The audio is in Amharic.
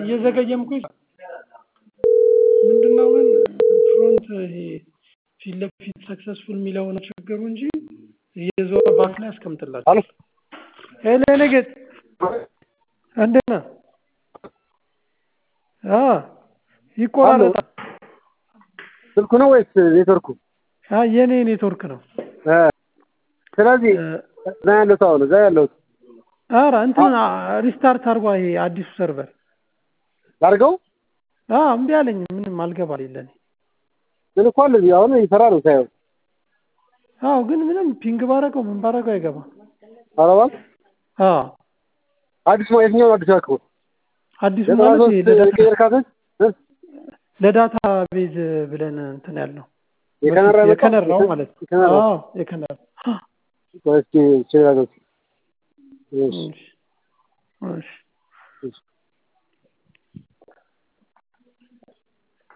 እየዘገየም እኮ ይሰራል። ምንድነው ግን ፍሮንት ይሄ ፊት ለፊት ሰክሰስፉል የሚለው ነው ችግሩ እንጂ እየዞረ ባክ ላይ ያስቀምጥላቸዋል። አሎ ሄሎ የኔ ጌጥ እንዴት ነህ? አ ይቆራረጣል። ስልኩ ነው ወይስ ኔትወርኩ? አ የኔ ኔትወርክ ነው። እ ስለዚህ እዛ ያለሁት አሁን እዛ ያለሁት ኧረ እንትን ሪስታርት አድርጓ ይሄ አዲሱ ሰርቨር ላድርገው አ እምቢ አለኝ። ምንም አልገባልኝ ለኔ። ግን እኮ አለ እዚህ አሁን ይሰራ ነው ሳየው። አዎ ግን ምንም ፒንግ ባረገው ምን ባረገው አይገባም። ኧረ እባክህ አዎ አዲስ ነው የትኛው ነው አዲስ ያልከው? አዲሱ ዘጠና ማለት ሦስት ይሄ ለዳታ የቀየርካትን እ ለዳታ ቤዝ ብለን እንትን ያልነው የከነራ ያመጣው? የከነራው ማለት ነው። የከነራው? አዎ የከነራ ቆይ እስኪ እችላለሁ። እሺ እሺ እሺ